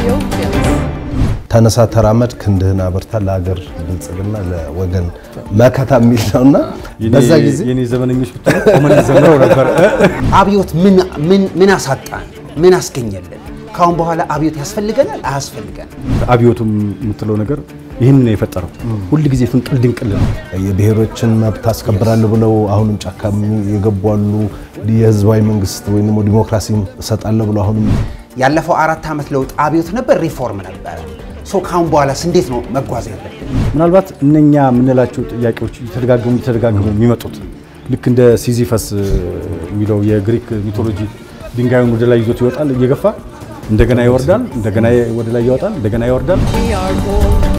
Ethiopians. ተነሳ ተራመድ ክንድህን አበርታ ለሀገር ብልጽግና ለወገን መከታ የሚል ነውና በዛ ጊዜ የኔ ዘመነኞች ብትሆኑ ቆመን ዘምረው ነበር። አብዮት ምን ምን ምን አሳጣን? ምን አስገኘልን? ካሁን በኋላ አብዮት ያስፈልገናል አያስፈልገንም? አብዮቱም የምትለው ነገር ይህን ነው የፈጠረው። ሁል ጊዜ ፍንቅል ድንቅል ነው። የብሔሮችን መብት አስከብራለሁ ብለው አሁንም ጫካ የገቡ አሉ። የህዝባዊ መንግስት ወይም ደግሞ ዲሞክራሲን እሰጣለሁ ብለው አሁንም ያለፈው አራት ዓመት ለውጥ አብዮት ነበር፣ ሪፎርም ነበረ። ሶ ካሁን በኋላስ እንዴት ነው መጓዝ ያለብን? ምናልባት እነኛ የምንላቸው ጥያቄዎች እየተደጋገሙ እየተደጋገሙ የሚመጡት ልክ እንደ ሲዚፈስ የሚለው የግሪክ ሚቶሎጂ ድንጋዩን ወደ ላይ ይዞት ይወጣል እየገፋ እንደገና ይወርዳል፣ እንደገና ወደ ላይ ይወጣል፣ እንደገና ይወርዳል። We are gold.